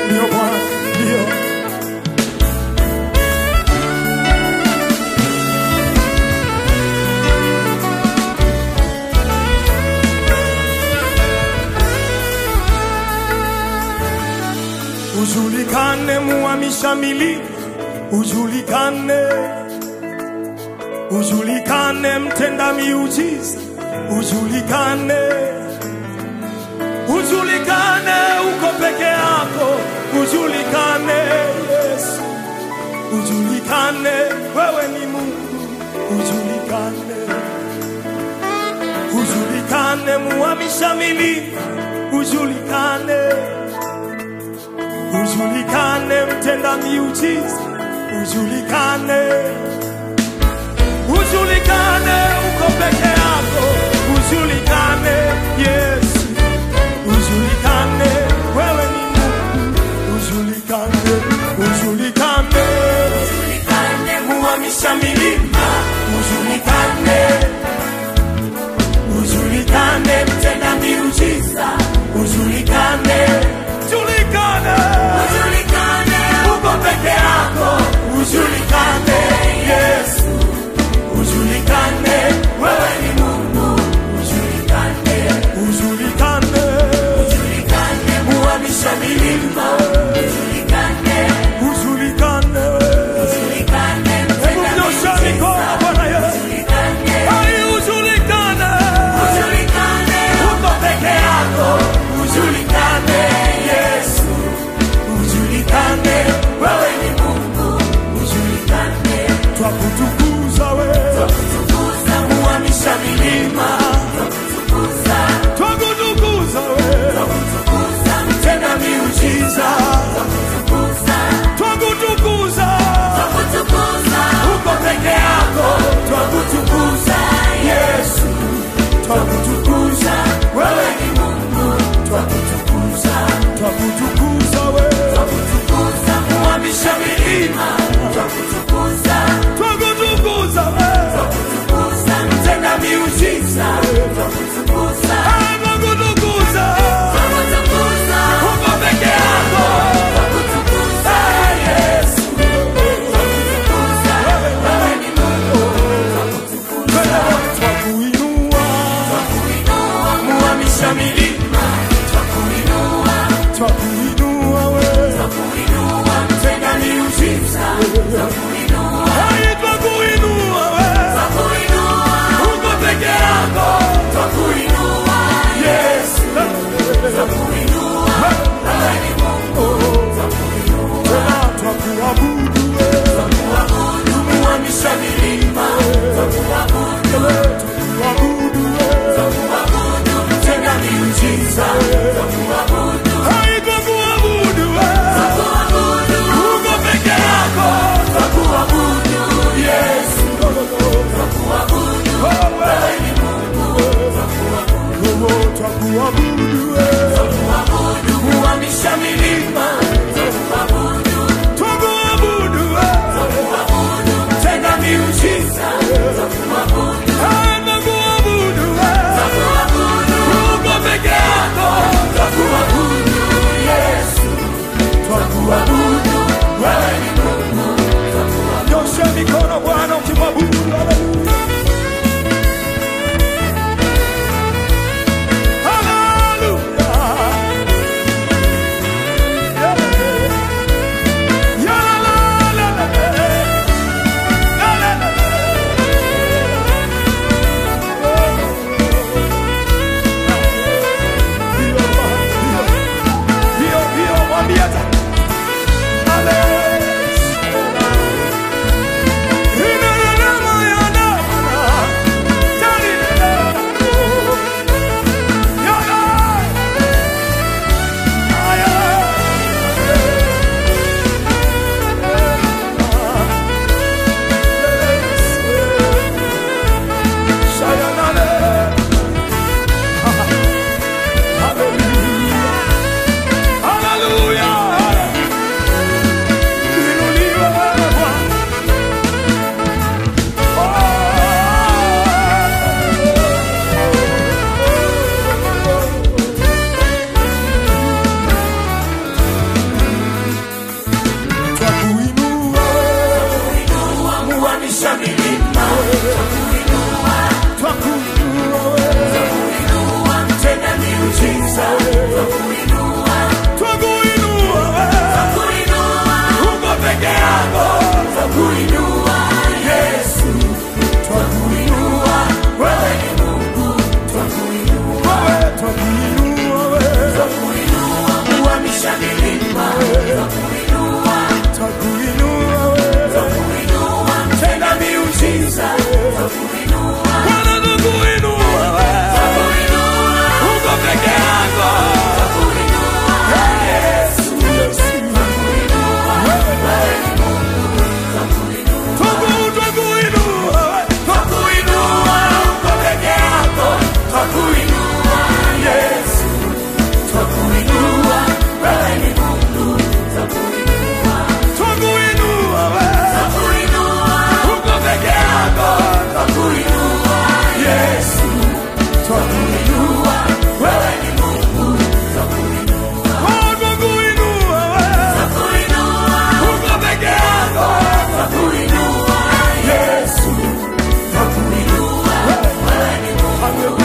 ndio Bwana, ndio. Ujulikane muhamisha milima, ujulikane, ujulikane mtenda miujiza, ujulikane, ujulikane uko peke yako, ujulikane Yesu, ujulikane wewe ni Mungu, ujulikane, ujulikane muhamisha milima, ujulikane ujulikane mtenda miujiza, ujulikane, ujulikane uko peke yako, ujulikane Yesu, ujulikane wewe ni Mungu, ujulikane, ujulikane, ujulikane muhamisha milima, ujulikane, ujulikane mtenda miujiza, ujulikane, ujulikane, ujulikane uko peke yako, ujulikane Yesu, ujulikane wewe ni Mungu, ujulikane, ujulikane, ujulikane muhamisha milima, ujulikane, ujulikane, ujulikane mtenda miujiza, Bwana Yesu, Hai ujulikane, ujulikane uko peke yako, ujulikane Yesu, ujulikane wewe ni Mungu, ujulikane, twakutukuza wewe, twakutukuza muhamisha milima, twakutukuza, twakutukuza wewe, twakutukuza mtenda miujiza, twakutukuza, twakutukuza, twakutukuza uko peke yako, twakutukuza Yesu, twakutukuza wewe ni Mungu, twakutukuza, twakutukuza wewe, twakutukuza muhamisha milima, twakutukuza, twakutukuza wewe, twakutukuza mtenda miujiza, twakutukuza, twakutukuza, twakutukuza uko peke yako, twakutukuza Yesu, twakutukuza wewe ni Mungu, twakutukuza, twakuinua, twakuinua muhamisha milima, twakuinua, twakuinua wewe, twakuinua mtenda miujiza, twakuinua, hai twakuinua wewe, twakuinua uko peke yako, twakuinua Yesu, twakuinua wewe ni Mungu, twakuinua, twakuabudu wewe, twakuabudu muhamisha milima, twakuabudu wewe, twakuabudu wewe, twakuabudu mtenda miujiza, twakuabudu, hai twakuabudu unasababisha milima twakuinua twakuinua wewe twakuinua mtenda miujiza twakuinua Bwana twakuinua wewe twakuinua uko peke yako twakuinua Yesu twakuinua wewe ni Mungu twakuinua Twaku- twakuinua wewe twakuinua uko peke yako twakuinua Yesu twakuinua wewe ni Mungu twakuinua twakuinua wewe twakuinua uko peke yako twakuinua Yesu twakuinua wewe ni Mungu twakuinua Oh, twakuinua wewe twakuinua uko peke yako twakuinua Yesu twakuinua wewe ni Mungu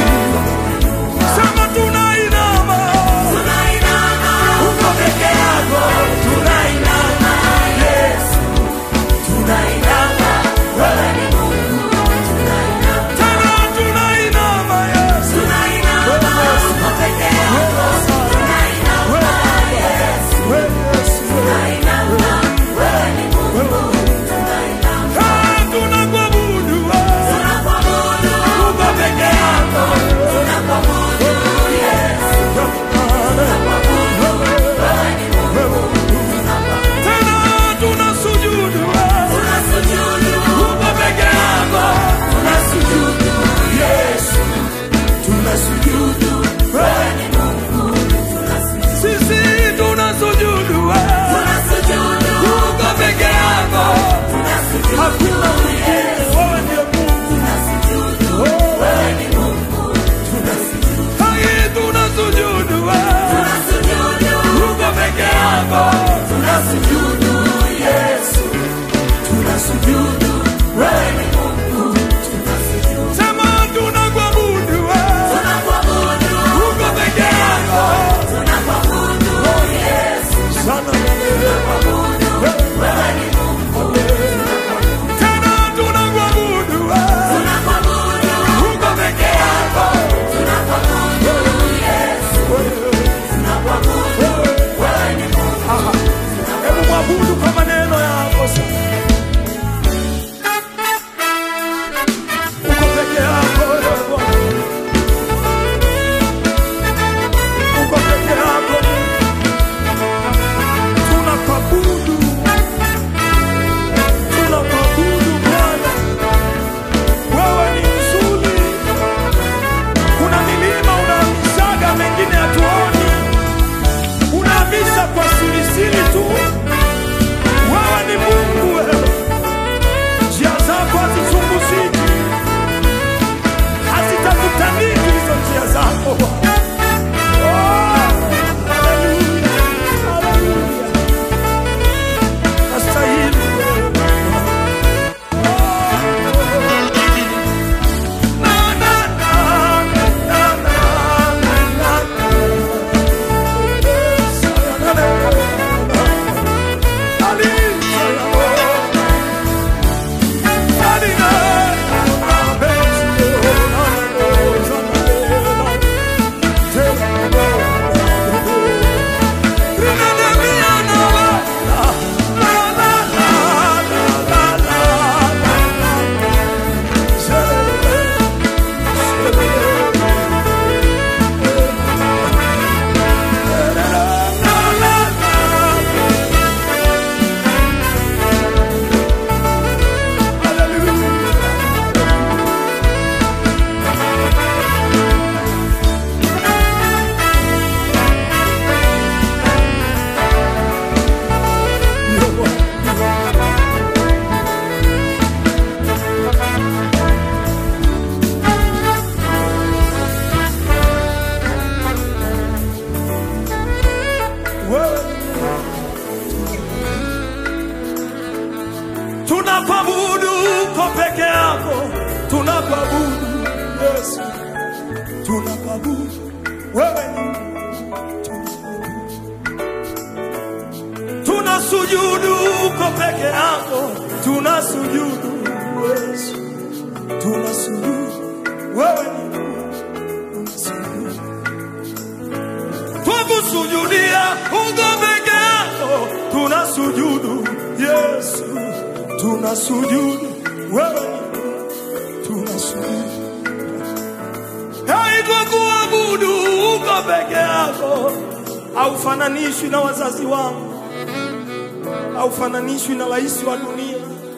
sema tunainama tunainama uko peke yako tunainama Yesu tunainama wewe ni Mungu tunainama tena tunainama Yesu tunainama uko peke yako tunainama Yesu wewe Yesu tunainama wewe ni Mungu tunainama Ah, tunakuabudu wewe tunakuabudu uko peke yako tunakuabudu Yesu tunakuabudu wewe ni Mungu tunakuabudu tena tunasujudu wewe tunasujudu uko peke yako tunasujudu Yesu tunasujudu wewe ni Mungu tunasujudu sisi tunasujudu wewe tunasujudu uko peke yako tunasujudu hakuna mwingine wewe ndiye Mungu tunasujudu wewe ni Mungu tunasujudu hai tunasujudu wewe tunasujudu uko peke yako tunasujudu Yesu tunasujudu wewe ni Mungu tunasujudu sema tunakuabudu wewe tunakuabudu uko peke yako tunakuabudu Yesu sana tunakuabudu wewe ni Mungu tena tunakuabudu wewe tunakuabudu uko peke yako tunakuabudu Yesu tunakuabudu wewe ni Mungu hebu mwabudu kwa maneno yako sasa uko peke yako wewe Bwana uko peke yako tunakuabudu tunakuabudu Bwana wewe ni mzuri kuna milima unaamisaga mengine hatuoni unaamisa kwa sirisiri tu wewe ni Mungu wewe njia zako hazichunguziki hazitakutaniki hizo njia zako Oh, haleluya, haleluya. Nastahili wewe. Oh, na, na, na, na, na, na, na. Tunakuabudu uko peke yako, tunakuabudu Yesu, tunakuabudu wewe ni tunasujudu uko peke yako, tunasujudu Yesu, tunasujudu wewe ni tunasujudu. twakusujudia uko tunasujudu wewe ni Mungu, tunasujudu haiko kuabudu uko peke yako, haufananishwi na wazazi wangu, haufananishwi na rais wa dunia.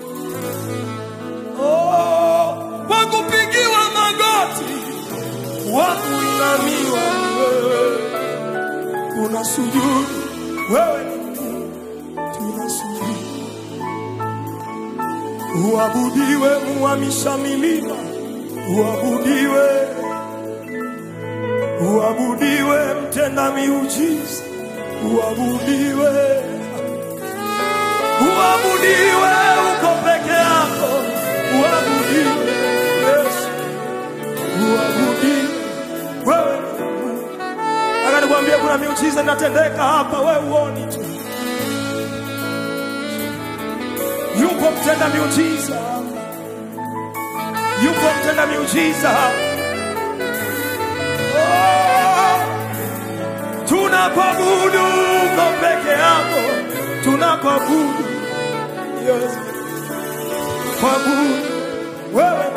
Oh, kwa kupigiwa magoti wa kuinamiwa ni wewe, tunasujudu wewe ni Mungu, tunasujudu uabudiwe, muhamisha milima, uabudiwe, uabudiwe, mtenda miujiza, uabudiwe, uabudiwe, uko peke yako, uabudiwe, Yesu, uabudiwe, wewe ni Mungu. Nataka nikwambie kuna miujiza inatendeka hapa, wewe uoni tu. Yupo mtenda miujiza, yupo mtenda miujiza. Oh, tunakuabudu uko peke yako, tunakuabudu Yesu, kuabudu wewe